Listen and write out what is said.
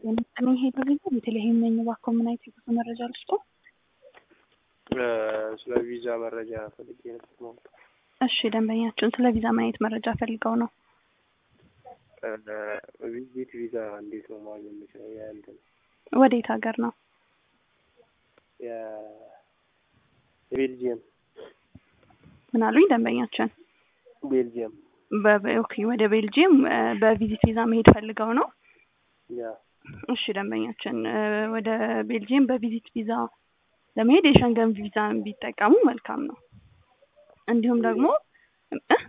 እኔ ሄዶ ቪዛ ቤተልሔም ነኝ። እባክዎ ምን አይነት የጉዞ መረጃ ልስጦ? ስለ ቪዛ መረጃ ፈልጌ ነበር ማለት ነው። እሺ ደንበኛችን ስለ ቪዛ ምን አይነት መረጃ ፈልገው ነው? ቪዚት ቪዛ እንዴት ነው ማግኘት የምችለው? የእንትን ወዴት ሀገር ነው? የቤልጅየም ምን አሉኝ ደንበኛችን? ቤልጅየም በ- ኦኬ ወደ ቤልጅየም እ፣ በቪዚት ቪዛ መሄድ ፈልገው ነው? ያ እሺ ደንበኛችን እ፣ ወደ ቤልጅየም በቪዚት ቪዛ ለመሄድ የሸንገን ቪዛ ቢጠቀሙ መልካም ነው። እንዲሁም ደግሞ እ